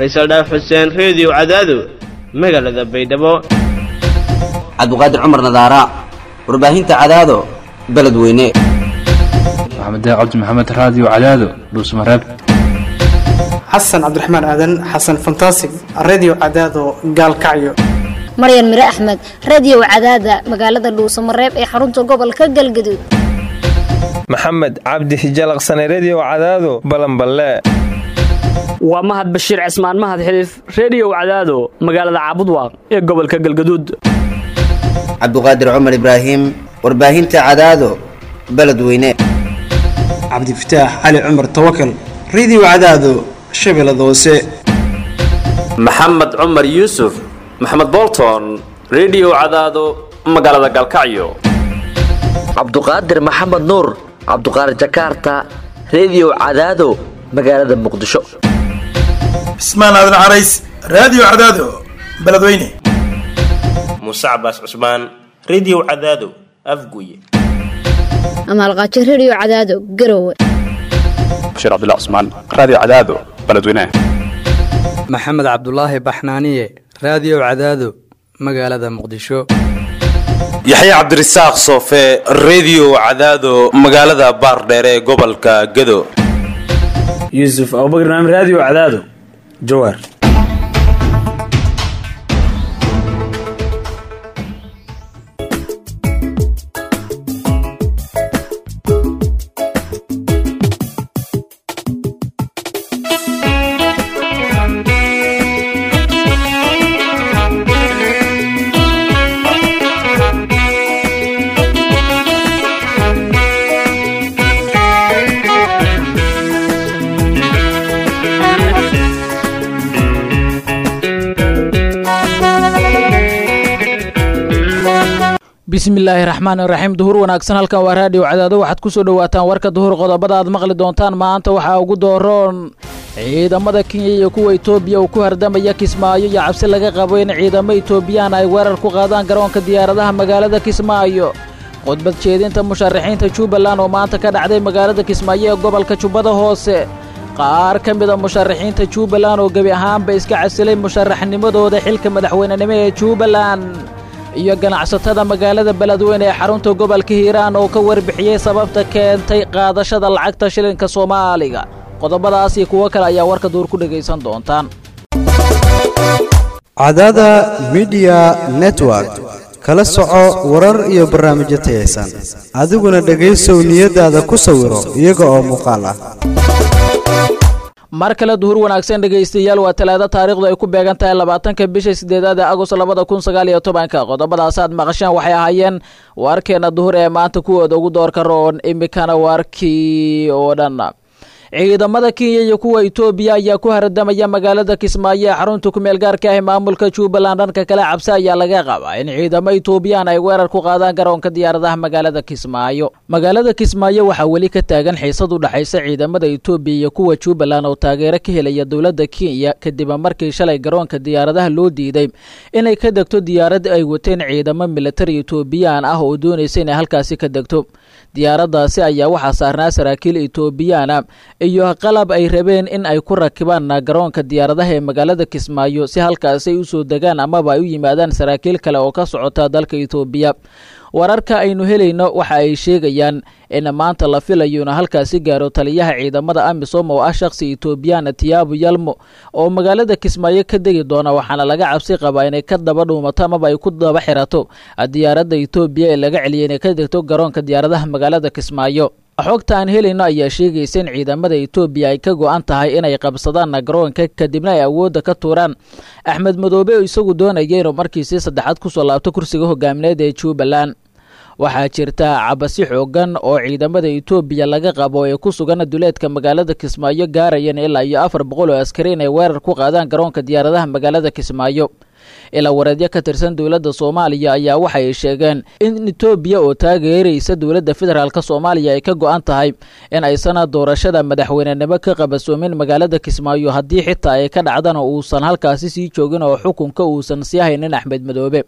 faysal dhaaf xuseen reediyo cadaado magaalada baydhabo cabdiqaadir cumar nadaara warbaahinta cadaado beledweyne maxamed cabdi maxamed raadiyo cadaado dhuusmareeb xasan cabdiraxmaan aadan xasan fantasig redio cadaado gaalkacyo maryan mire axmed radio cadaada magaalada dhuusamareeb ee xarunta gobolka galgaduud maxamed cabdi hijalaqsane redio cadaado balanballe waa mahad bashiir cismaan mahad xiliif reediyow cadaado magaalada caabudwaaq ee gobolka galgaduud cabdiqaadir cumar ibraahim warbaahinta cadaado beledweyne cabdifataax cali cumar tawakal redio cadaado shabeellada hoose maxamed cumar yuusuf maxamed bolton redio cadaado magaalada galkacyo cabduqaadir maxamed nuur cabduqaadir jakaarta redio cadaado magaalada muqdisho cismaan aadan carays raadiyo cadaado beledweyne muuse cabaas cusmaan redio cadaado afguye amaalqaajo redio cadaado garowe bashiir cabdilla cusmaan raadiyo cadaado beledweyne maxamed cabdulaahi baxnaaniye raadiyo cadaado magaalada muqdisho yaxya cabdirasaaq soofe redio cadaado magaalada baardheere ee gobolka gado yuusuf abubakr naam raadiyo cadaado jawaar bismillaahi raxmaani raxiim duhur wanaagsan halkan waa raadiyo cadaado waxaad ku soo dhowaataan warka duhur qodobada aad maqli doontaan maanta waxaa ugu dooroon ciidamada kenya iyo kuwa etoobiya uu ku hardamaya kismaayo iyo cabsi laga qabo in ciidamo etoobiyaan ay weerar ku qaadaan garoonka diyaaradaha magaalada kismaayo khudbad jeedinta musharaxiinta jubbaland oo maanta ka dhacday magaalada kismaayo ee gobolka jubbada hoose qaar ka mida musharaxiinta jubbaland oo gebi ahaanba iska casilay musharaxnimadooda xilka madaxweynenimo ee jubbaland iyo ganacsatada magaalada beledweyne ee xarunta gobolka hiiraan oo ka warbixiyey sababta keentay qaadashada lacagta shilinka soomaaliga qodobadaas iyo kuwo kale ayaa warka duur ku dhegaysan doontaan cadaada midiya network kala soco warar iyo barnaamijyo tayaysan adiguna dhegaysow niyadaada ku sawiro iyaga oo muuqaal ah mar kale duhur wanaagsan dhegaystayaal waa talaado taariikhdu ay ku beegan tahay labaatanka bisha sideedaad ee agost labada kun sagaal iyo tobanka qodobadaas aad maqasheen waxay ahaayeen warkeena duhur ee maanta kuwooda ugu doorka roon imikana warkii oo dhan ciidamada kenya iyo kuwa etoobiya ayaa ku haradamaya magaalada kismaayo ee xarunta kumeel gaarka ah maamulka jubbaland dhanka kale cabsi ayaa laga qabaa in ciidamo etoobiyaan ay weerar ku qaadaan garoonka diyaaradaha magaalada kismaayo magaalada kismaayo waxaa weli ka taagan xiisad u dhexaysa ciidamada etoobiya iyo kuwa jubbaland oo taageero ka helaya dowladda kenya kadib markii shalay garoonka diyaaradaha loo diiday inay ka degto diyaarad ay wateen ciidamo militari etoobiyaan ah oo doonaysa inay halkaasi ka degto diyaaradaasi ayaa waxaa saarnaa saraakiil etoobiyaana iyo qalab ay rabeen in ay ku rakibaan garoonka diyaaradaha ee magaalada kismaayo si halkaasi ay u soo degaan amaba ay u yimaadaan saraakiil kale oo ka socota dalka etoobiya wararka aynu helayno waxa ay sheegayaan in maanta la filayo ina halkaasi gaaro taliyaha ciidamada amisom oo ah shakhsi etoobiyaan tiyaabu yalmo oo magaalada kismaayo ka degi doona waxaana laga cabsi qabaa inay ka daba dhuumato amaba ay ku daba xirato diyaaradda etoobiya ee laga celiyay inay ka degto garoonka diyaaradaha magaalada kismaayo xogta aan helayno ayaa sheegaysa in ciidamada etoobiya ay ka go-an tahay inay qabsadaan garoonka kadibna ay awoodda ka tuuraan axmed madoobe oo isagu doonaya inuu markiisii saddexaad kusoo laabto kursiga hogaamineed ee jubbaland waxaa jirta cabasi xoogan oo ciidamada etoobiya laga qabo ee ku sugan duleedka magaalada kismaayo gaarayeen ilaa iyo afar boqol oo askari inay weerar ku qaadaan garoonka diyaaradaha magaalada kismaayo ilaa wareedyo ka tirsan dowladda soomaaliya ayaa waxay sheegeen in etoobiya oo taageeraysa dowladda federaalk soomaaliya ay ka go-an tahay in aysan doorashada madaxweynenimo ka qabasoomin magaalada kismaayo haddii xitaa ay ka dhacdana uusan halkaasi sii joogin oo xukunka uusan sii haynin axmed madoobe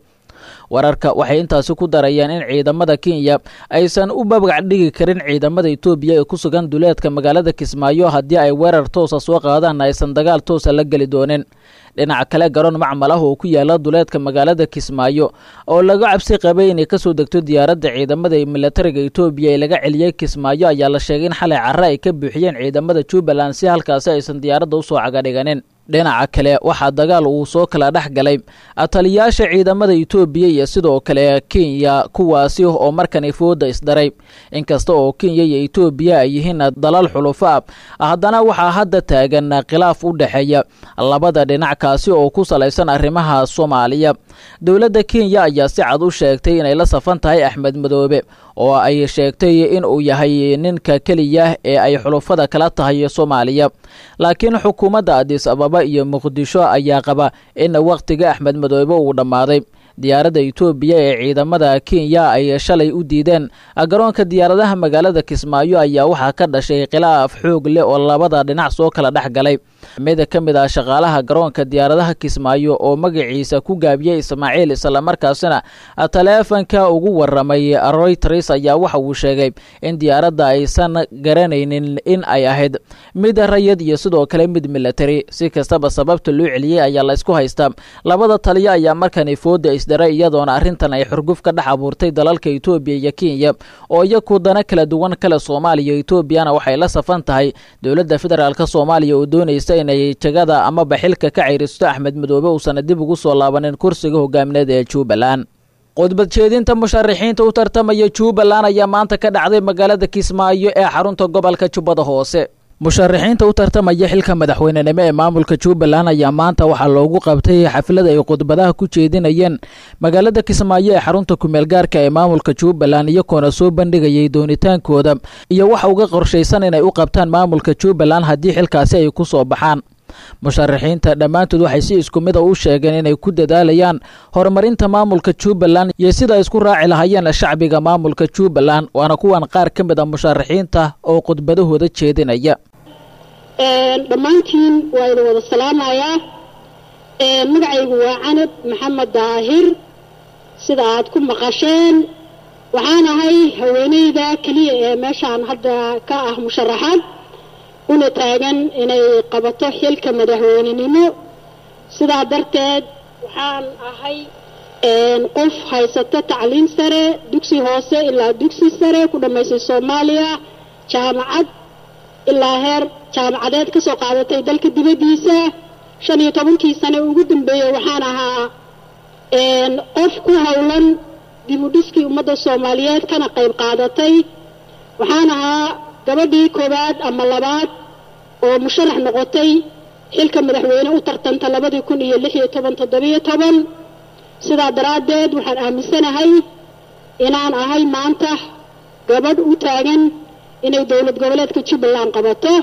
wararka waxay intaasi ku darayeen in ciidamada kenya aysan u babgac dhigi karin ciidamada etoobiya ee ku sugan duleedka magaalada kismaayo haddii ay weerar toosa soo qaadaan aysan dagaal toosa la geli doonin dhinaca kale garoon macmal ah oo ku yaala duleedka magaalada kismaayo oo laga cabsi qabay inay kasoo degto diyaaradda ciidamada ee milatariga etoobiya ee laga celiyey kismaayo ayaa la sheegay in xalay carre ay ka buuxiyeen ciidamada jubbaland si halkaasi aysan diyaaradda usoo cagadhiganin dhinaca kale waxaa dagaal uu soo kala dhex galay taliyaasha ciidamada etoobiya iyo sidoo kale kenya kuwaasi oo markani fooda isdaray inkasta oo kenya iyo etoobiya ay yihiin dalal xulufo ah haddana waxaa hadda taagan khilaaf u dhexeeya labada dhinac kaasi oo ku salaysan arrimaha soomaaliya dowladda kenya ayaa si cad u sheegtay inay la safan tahay axmed madoobe oo ay sheegtay in uu yahay ninka keliya ee ay xulufada kala tahay soomaaliya laakiin xukuumadda adis ababa iyo muqdisho ayaa qaba in wakhtiga axmed madoobe uu dhammaaday diyaaradda etoobiya ee ciidamada kenya ay shalay u diideen garoonka diyaaradaha magaalada kismaayo ayaa waxaa ka dhashay khilaaf xoog leh oo labada dhinac soo kala dhex galay mid ka mid ah shaqaalaha garoonka diyaaradaha kismaayo oo magaciisa ku gaabiyey ismaaciil islamarkaasina taleefanka ugu waramay royters ayaa waxa uu sheegay in diyaaradda aysan garanaynin in ay ahayd mid rayid iyo sidoo kale mid military si kastaba sababta loo celiyey ayaa la isku haystaa labada taliyo ayaa markani fooda isdaray iyadoona arrintan ay xurguf ka dhex abuurtay dalalka etoobiya iyo kenya oo iyaku dana kala duwan kale soomaaliya etoobiyana waxay la safan tahay dowladda federaalk soomaaliya oo doonaysa inay jagada amaba xilka ka ceyristo axmed madoobe uusana dib ugu soo laabanin kursiga hogaamineed ee jubbaland khudbad jeedinta musharaxiinta u tartamaya jubbaland ayaa maanta ka dhacday magaalada kismaayo ee xarunta gobolka jubbada hoose musharaxiinta u tartamaya xilka madaxweynenimo ee maamulka jubbaland ayaa maanta waxaa loogu qabtay xaflad ay khudbadaha ku jeedinayeen magaalada kismaayo ee xarunta kumeel gaarka ee maamulka jubbaland iyagoona soo bandhigayay doonitaankooda iyo waxa uga qorshaysan inay u qabtaan maamulka jubbaland haddii xilkaasi ay ku soo baxaan musharaxiinta dhammaantood waxay si isku mid a u sheegeen inay ku dadaalayaan horumarinta maamulka jubbaland iyo sida ay isku raaci lahaayeen shacbiga maamulka jubbaland waana kuwan qaar ka mid a musharaxiinta oo khudbadahooda jeedinaya dhammaantiin waa idin wada salaamayaa magacaygu waa canab maxamed daahir sida aad ku maqasheen waxaan ahay haweeneyda keliya ee meeshaan hadda ka ah musharaxaad una taagan inay qabato xilka madaxweynenimo sidaa darteed waxaan ahay qof haysata tacliin sare dugsi hoose ilaa dugsi sare ku dhammaysay soomaaliya jaamacad ilaa heer jaamacadeed ka soo qaadatay dalka dibaddiisa shan iyo tobankii sane ugu dambeeyey waxaan ahaa qof ku howlan dib u dhiskii ummadda soomaaliyeed kana qayb qaadatay waxaan ahaa gabadhii koowaad ama labaad oo musharax noqotay xilka madaxweyne u tartanta labadii kun iyo lix iyo toban toddobiyo toban sidaa daraaddeed waxaan aaminsanahay inaan ahay maanta gabadh u taagan inay dowlad goboleedka jubbaland qabato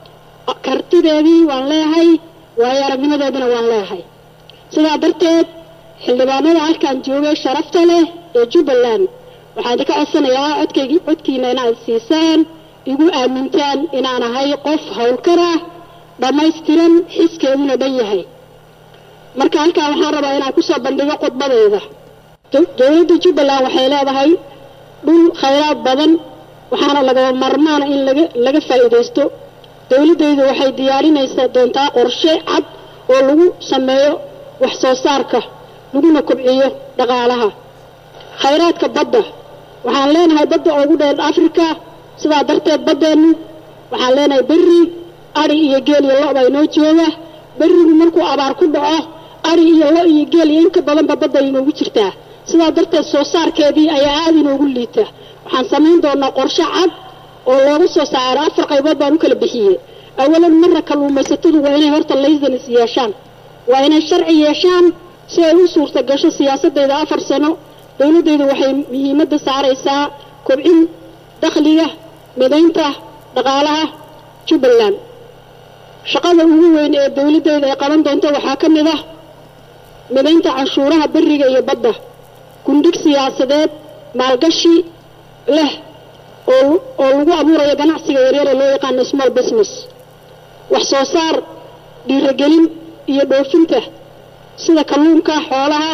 kartideedii waan leehay waayo aragnimadeedina waan leehay sidaa darteed xildhibaanada halkan joogay sharafta leh ee jubbaland waxaan idinka codsanayaa codkaygii codkiina inaad siisaan igu aamintaan inaan ahay qof howlkar ah dhammaystiran xiskeeduna dhan yahay marka halkaa waxaan rabaa inaan kusoo bandhigo khudbadayda dowladda jubbaland waxay leedahay dhul khayraad badan waxaana lagaba marmaana in laga laga faa'iidaysto dowladdaydu waxay diyaarinaysaa doontaa qorshe cad oo lagu sameeyo wax soo saarka laguna kobciyo dhaqaalaha khayraadka badda waxaan leenahay badda ugu dheer afrika sidaa darteed baddeennu waxaan leenahay berri adhi iyo geel iyo lo' baa inoo jooga berrigu markuu abaar ku dhaco adhi iyo lo' iyo geel iyo inka badanba badda inoogu jirtaa sidaa darteed soo saarkeedii ayaa aada inoogu liita waxaan samayn doonaa qorshe cad oo looga soo saaro afar qaybood baan u kala bixiyey awalan marra kalluumaysatadu waa inay horta laysanis yeeshaan waa inay sharci yeeshaan si ay u suurta gasho siyaasadayda afar sano dowladdaydu waxay muhiimadda saaraysaa kobcin dakhliga midaynta dhaqaalaha jubbaland shaqada ugu weyn ee dowladdayda ay qaban doonto waxaa ka mid ah midaynta canshuuraha beriga iyo badda gundhig siyaasadeed maalgashi leh oo oo lagu abuurayo ganacsiga yaryare loo yaqaano small business wax soo saar dhiiragelin iyo dhoofinta sida kalluunka xoolaha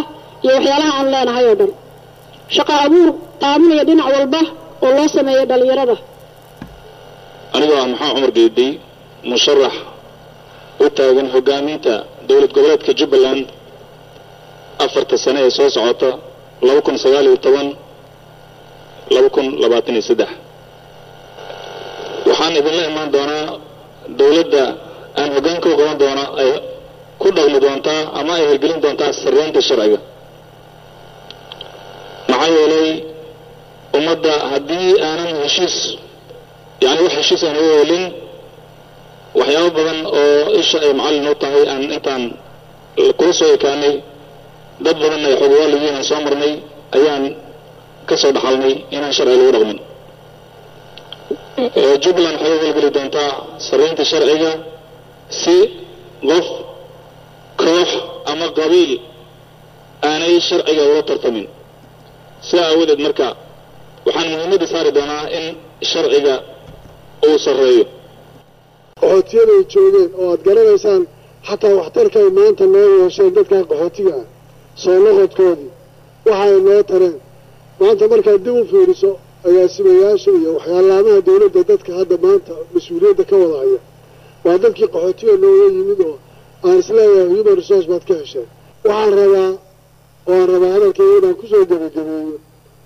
iyo waxyaalaha aan leenahay oo dhan shaqo abuur taaminaya dhinac walba oo loo sameeyo dhallinyarada anigoo ah maxaa cumar geedey musharax u taagan hogaaminta dowlad goboleedka jubbaland afarta sane ee soo socota laba kun sagaal iyo toban laba kun labaatan iyo saddex waxaan idinla imaan doonaa dowladda aan hoggaanka u qaban doona ay ku dhaqmi doontaa ama ay hirgelin doontaa sarreynta sharciga maxaa yeelay ummadda haddii aanan heshiis yacni wax heshiis aan uga helin waxyaabo badan oo isha ay macallin u tahay aan intaan kula soo ekaanay dad badan ay xogwaaliyiin aan soo marnay ayaan ka soo dhaxalnay inaan sharci lagu dhaqmin jubbaland waxay u howlgeli doontaa sarreynta sharciga si qof koox ama qabiil aanay sharciga ula tartamin sidaa aawadeed marka waxaan muhiimadda saari doonaa in sharciga uu sarreeyo qaxootiyada ay joogeen oo aad garanaysaan xataa waxtarka ay maanta noo yeesheen dadkan qaxootiga ah soo noqodkoodii waxa ay noo tareen maanta markaad dib u fiiriso agaasimayaasha iyo waxyaalaamaha dowladda dadka hadda maanta mas-uuliyadda ka wada haya waa dadkii qaxootiga nooga yimid oo aan isleeyahay human resource baad ka hesheen waxaan rabaa oo aan rabaa hadalkayga inaan kusoo gebagabeeyo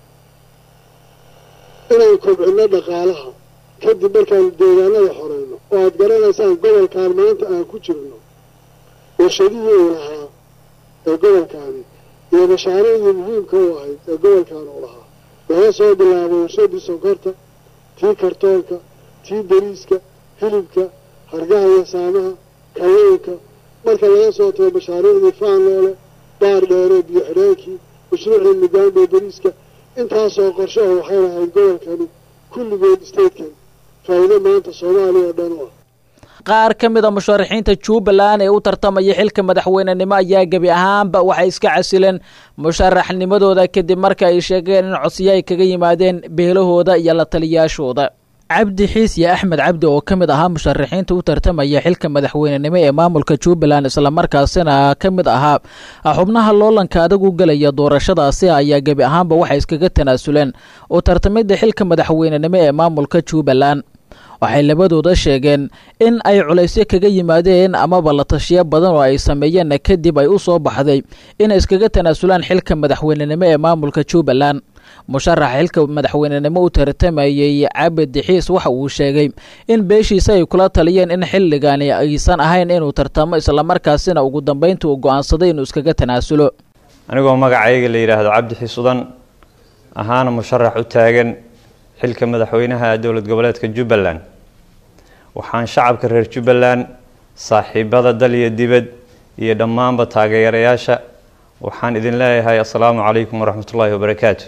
inaan kobcinno dhaqaalaha kadib markaan deegaanada xoreyno oo aad garanaysaan gobolkan maanta aan ku jirno warshadihii uu lahaa ee gobolkaani iyo mashaariicdii muhiimka u ahayd ee gobolkan uu lahaa laga soo bilaabo warshadii sonkorta tii kartoonka tii bariiska hilibka hargaha iyo saamaha kalluunka marka laga soo tago mashaariicdii faanloole baar dheere biyo xidheenkii mashruucii migaambe bariiska intaasoo qorshe oo waxay lahayd gobolkani kulligood statekan faa'iido maanta soomaaliya oo dhan u ah qaar ka mid a musharaxiinta jubbaland ee u tartamaya xilka madaxweynenimo ayaa gebi ahaanba waxay iska casileen musharaxnimadooda kadib marka ay sheegeen in codsiyo ay kaga yimaadeen beelahooda iyo la taliyaashooda cabdi xiisye axmed cabdi oo ka mid ahaa musharaxiinta u tartamaya xilka madaxweynenimo ee maamulka jubbaland islamarkaasina ka mid ahaa xubnaha loolanka adag u gelaya doorashadaasi ayaa gebi ahaanba waxay iskaga tanaasuleen u tartamidda xilka madaxweynenimo ee maamulka jubbaland waxay labadooda sheegeen in ay culaysyo kaga yimaadeen amaba la tashiyo badan oo ay sameeyeen kadib ay u soo baxday inay iskaga tanaasulaan xilka madaxweynenimo ee maamulka jubbaland musharaxa xilka madaxweynenimo u tartamayey cabid dixiis waxa uu sheegay in beeshiisa ay kula taliyeen in xilligani aysan ahayn inuu tartamo islamarkaasina ugu dambeynta uu go-aansaday inuu iskaga tanaasulo anigoo magacayga la yidhaahdo cabdi xiisudan ahaana musharax u taagan xilka madaxweynaha dowlad goboleedka jubbaland waxaan shacabka reer jubbaland saaxiibada dal iyo dibad iyo dhammaanba taageerayaasha waxaan idin leeyahay assalaamu calaykum waraxmatullaahi wabarakaatu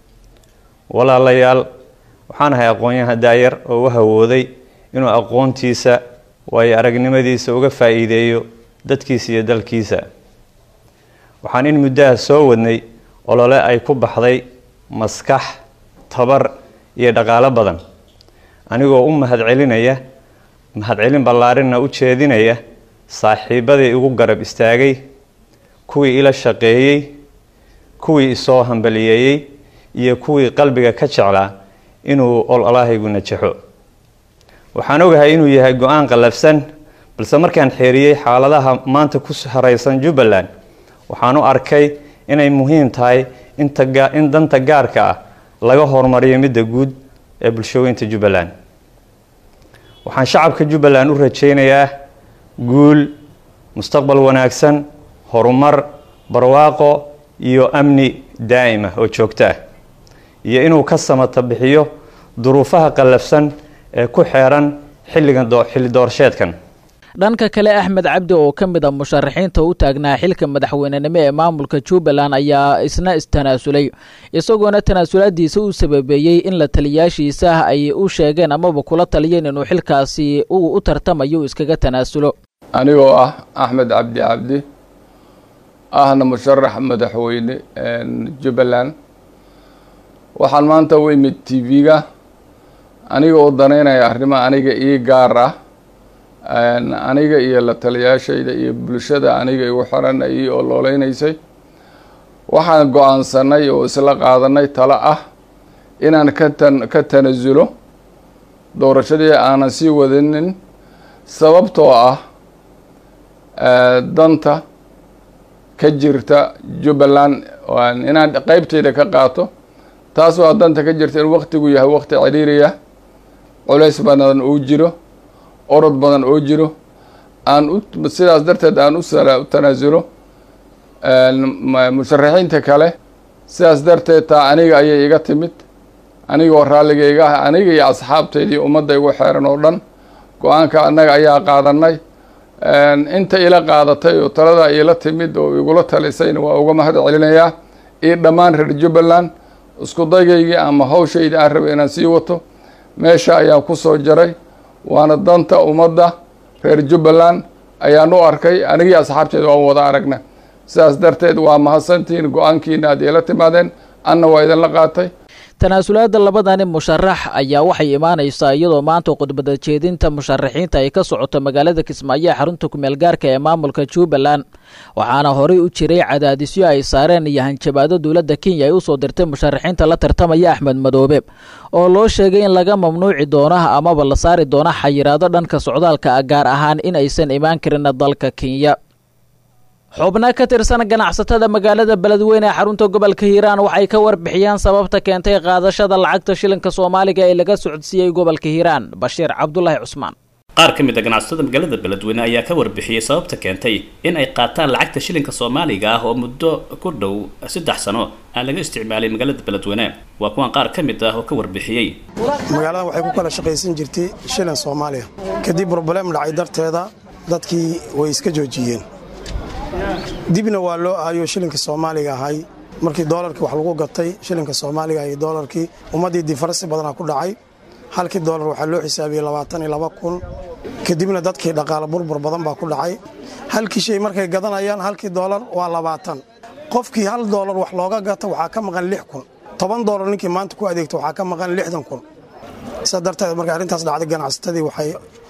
walaalayaal waxaan ahay aqoon-yahan daayar oo u hawooday inuu aqoontiisa waayo aragnimadiisa uga faa-iideeyo dadkiisa iyo dalkiisa waxaan in muddaha soo wadnay olole ay ku baxday maskax tabar iyo dhaqaalo badan anigoo u mahadcelinaya mahadcelin ballaarinna u jeedinaya saaxiibadii igu garab istaagay kuwii ila shaqeeyey kuwii isoo hambaliyeeyey iyo kuwii qalbiga ka jeclaa inuu ololahaygu najaxo waxaan ogahay inuu yahay go-aan qallafsan balse markaan xeeriyey xaaladaha maanta ku hareysan jubbaland waxaan u arkay inay muhiim tahay in danta gaarka ah laga horumariyo midda guud ee bulshooyinta jubbaland waxaan shacabka jubbaland u rajaynayaa guul mustaqbal wanaagsan horumar barwaaqo iyo amni daa'ima oo joogto ah iyo inuu ka samata bixiyo duruufaha qallafsan ee ku xeeran xilligan xilli doorasheedkan dhanka kale axmed cabdi oo ka mid a musharaxiinta u taagnaa xilka madaxweynenimo ee maamulka jubbaland ayaa isna istanaasulay isagoona tanaasulaadiisa u sababeeyey in la taliyaashiisa ay u sheegeen amaba kula taliyeen inuu xilkaasi uu u tartamayo iskaga tanaasulo anigoo ah axmed cabdi cabdi ahna musharax madaxweyne jubbaland waxaan maanta u imid t v-ga aniga oo danaynaya arrimo aniga ii gaar ah aniga iyo la taliyaashayda iyo bulshada aniga igu xiran ii ololeynaysay waxaan go-aansanay oo isla qaadanay talo ah inaan ka tan ka tanasulo doorashadii aanan sii wadinin sababtoo ah danta ka jirta jubbaland inaan qeybteyda ka qaato taas waa danta ka jirta in waktigu yahay wakti ciriiriya culays badan uu jiro orod badan oo jiro aan u sidaas darteed aan u tanaasulo musharaxiinta kale sidaas darteed taa aniga ayay iga timid anigoo raalligayga ah aniga iyo asxaabteydii ummadda igu xeeran oo dhan go-aanka annaga ayaa qaadanay inta ila qaadatay oo talada iila timid oo igula talisayna waa uga mahad celinayaa iyo dhammaan reer jubbaland isku daygaygii ama hawshayda aan rabay inaan sii wato meesha ayaan ku soo jaray waana danta ummadda reer jubbaland ayaan u arkay anigii asxaabteeda waan wada aragna sidaas darteed waa mahadsantihiin go-aankiina aad iila timaadeen anna waa idinla qaatay tanaasulaada labadani musharax ayaa waxay imaanaysaa iyadoo maanta khudbada jeedinta musharaxiinta ay ka socoto magaalada kismaayo ee xarunta kumeel gaarka ee maamulka jubbaland waxaana horey u jiray cadaadisyo ay saareen iyo hanjabaado dowladda kenya ay usoo dirtay musharaxiinta la tartamaya axmed madoobe oo loo sheegay in laga mamnuuci doono amaba la saari doono xayiraado dhanka socdaalka ah gaar ahaan in aysan imaan karin dalka kenya xubno ka tirsan ganacsatada magaalada beledweyne ee xarunta gobolka hiiraan waxay ka warbixiyeen sababta keentay qaadashada lacagta shilinka soomaaliga ee laga socodsiiyey gobolka hiiraan bashiir cabdulaahi cusmaan qaar ka mid a ganacsatada magaalada beledweyne ayaa ka warbixiyey sababta keentay in ay qaataan lacagta shilinka soomaaliga ah oo muddo ku dhow saddex sano aan laga isticmaalay magaalada beledweyne waa kuwan qaar ka mid ah oo ka warbixiyey magaaladan waxay ku kala shaqaysan jirtay shilin soomaaliya kadib broblem dhacay darteeda dadkii way iska joojiyeen dibna waa loo aayo shilinka soomaaliga ahay markii doolarkii wax lagu gatay shilinka soomaaliga iyo doolarkii ummaddii difarsi badanaa ku dhacay halkii doolar waxaa loo xisaabiyey labaatan iyo laba kun kadibna dadkii dhaqaale burbur badan baa ku dhacay halkii shay markay gadanayaan halkii doolar waa labaatan qofkii hal doolar wax looga gata waxaa ka maqan lix kun toban doolar ninkii maanta ku adeegta waxaa ka maqan lixdan kun sidaa darteed markay arrintaas dhacday ganacsatadii waxay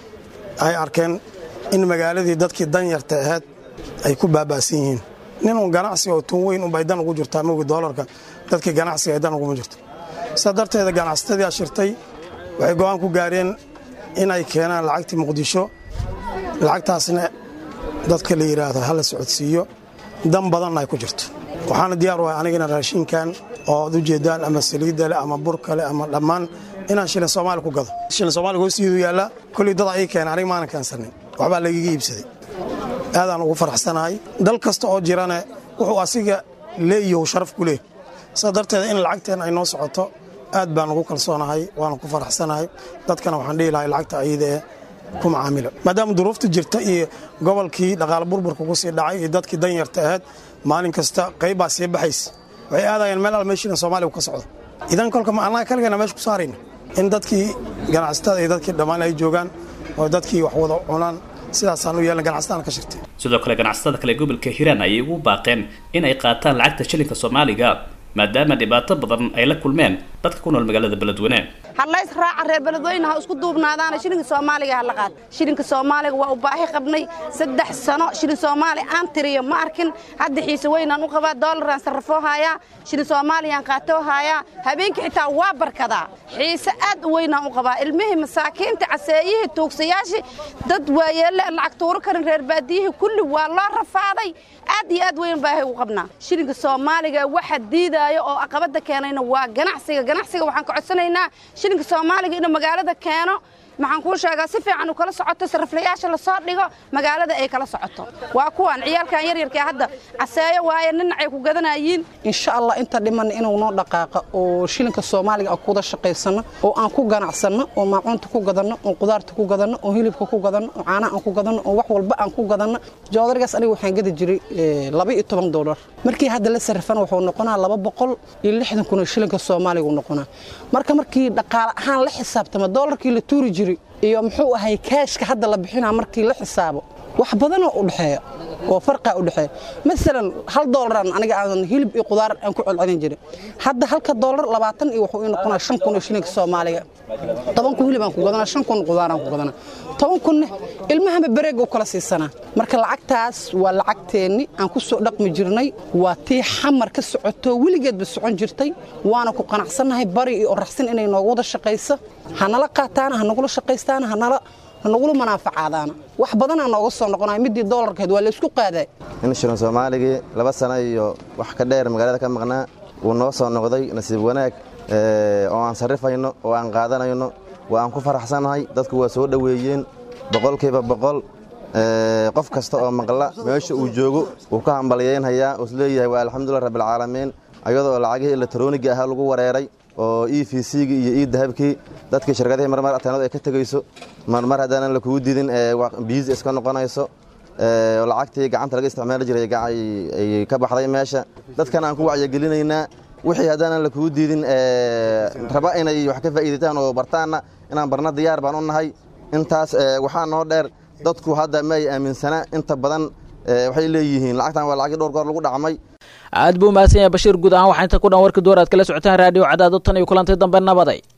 ay arkeen in magaaladii dadkii danyarta ahayd ay ku baaba'san yihiin ninun ganacsi oo tun weyn unbay dan ugu jirtaa mogi doolarka dadkii ganacsiga ay dan uguma jirto sidaa darteeda ganacsatadii ashirtay waxay go'aan ku gaareen inay keenaan lacagtii muqdisho lacagtaasna dadka la yidhaahdo hala socodsiiyo dan badanna ay ku jirto waxaana diyaar u ahay anigana raashinkan oo ad u jeedaan ama saliidda leh ama burka leh ama dhammaan inaan shilin soomaali ku gado shilin soomaaliga hoostiidu yaallaa kolley dad ii keenay aniga maanan keensanin waxbaa lagaga iibsaday aadaan ugu faraxsanahay dal kasta oo jirane wuxuu asiga leeyahu sharaf ku leeh sidaa darteeda in lacagteen ay noo socoto aad baan ugu kalsoonahay waana ku faraxsanahay dadkana waxaan dhihi lahay lacagta ayada ee ku macaamila maadaama duruufta jirta iyo gobolkii dhaqaale burburka ku sii dhacay iyo dadkii danyarta ahayd maalin kasta qayb baa sii baxaysa waxay aadayeen meel al meeshiina soomaaliga ka socdo idan kolka ma annaga kaligeena meesha ku saarayna in dadkii ganacsatada iyo dadkii dhammaan ay joogaan oo dadkii wax wada cunaan sidaasaan u yeelna ganacsataan ka shirtay sidoo kale ganacsatada kale gobolka hiiraan ayay ugu baaqeen in ay qaataan lacagta shilinka soomaaliga maadaama dhibaato badan ay la kulmeen dadka ku nool magaalada beledweyne hadlays raaca reer beledweyne ha isku duubnaadaana shilinka soomaaliga ha la qaad shilinka soomaaliga waa u baahi qabnay saddex sano shilin soomaali aan tiriyo ma arkin hadda xiise weynaan u qabaa doolaraan sarrafoo haayaa shilin soomaaliyaan qaatoo haayaa habeenkii xitaa waa barkadaa xiise aad u weynaan u qabaa ilmihii masaakiinta caseeyihii tuugsayaashii dad waayeelle lacag tuuro karin reer baadiyihii kulli waa loo rafaaday aad iyo aad weyn baahay u qabnaa shilinka soomaaliga waxa diidaayo oo aqabada keenayna waa ganacsiga ganacsiga waxaan ka codsanaynaa shilinka soomaaliga inuu magaalada keeno maxaan kuu sheegaa si fiican uu kala socoto sarriflayaasha lasoo dhigo magaalada ay kala socoto waa kuwan ciyaalkan yaryarka hadda caseeyo waaye ninacay ku gadanayiin insha allah inta dhiman inuu noo dhaqaaqa oo shilinka soomaaliga aan kuwada shaqaysano oo aan ku ganacsanno oo maacuunta ku gadanno oo qudaarta ku gadanno oo hilibka ku gadanno oo caanaha aan ku gadanno oo wax walba aan ku gadanno joodarigaas aniga waxaan gadi jiray laba iyo toban doolar markii hadda la sarrifana wuxuu noqonaa laba boqol iyo lixdan kun oo shilinka soomaaliga uu noqonaa marka markii dhaqaale ahaan la xisaabtama doolarkii la tuuri jiray iyo muxuu ahay kaashka hadda la bixinaa markii la xisaabo wax badanoo u dhexeeya oo farqaa u dhexeeya masalan hal doolaraan aniga aan hilib iyo qudaar aan ku celcelin jirin hadda halka doolar labaatan iyo wuxuu ii noqonaa shan kun oo shilinka soomaaliga toban kun hilibaan ku gadanaa shan kun qudaaraan ku gadanaa toban kunne ilmahama bareega u kala siisanaa marka lacagtaas waa lacagteenni aan ku soo dhaqmi jirnay waa tii xamar ka socoto weligeedba socon jirtay waana ku qanacsannahay bari iyo oraxsin inay noogu wada shaqayso hanala qaataana hanagula shaqaystaana hanala hanagula manaafacaadaana wax badanaa nooga soo noqonaya midii doolarkeed waa laysku qaaday in shilin soomaaligii laba sano iyo wax ka dheer magaalada ka maqnaa wuu noo soo noqday nasiib wanaag oo aan sarrifayno oo aan qaadanayno waa aan ku faraxsannahay dadku waa soo dhoweeyeen boqolkiiba boqol qof kasta oo maqla meesha uu joogo wuu ka hambalyeynhayaa uu isleeyahay waa alxamdulilah rabbilcaalamiin ayadoo lacagihii elektroniga ahaa lagu wareeray oo e v c-gii iyo e dahabkii dadkii shirkadihii marmar ateenadu ay ka tegayso marmar haddaanan la kugu didin biisi iska noqonayso lacagtii gacanta laga isticmaali jiray ay ka baxday meesha dadkan aan ku wacyigelinaynaa wixii haddaanan la kugu diidin raba inay wax ka faa'iidataan oo bartaanna inaan barna diyaar baan u nahay intaas waxaa noo dheer dadku hadda ma ay aaminsana inta badan waxay leeyihiin lacagtan waa lacagii dhowr goor lagu dhacmay aad buu mahadsan yahay bashiir guud ahaan waxaa inta ku dhan warka door aad kala socotaan raadiyo cadaado tan iyo kulantay dambe nabaday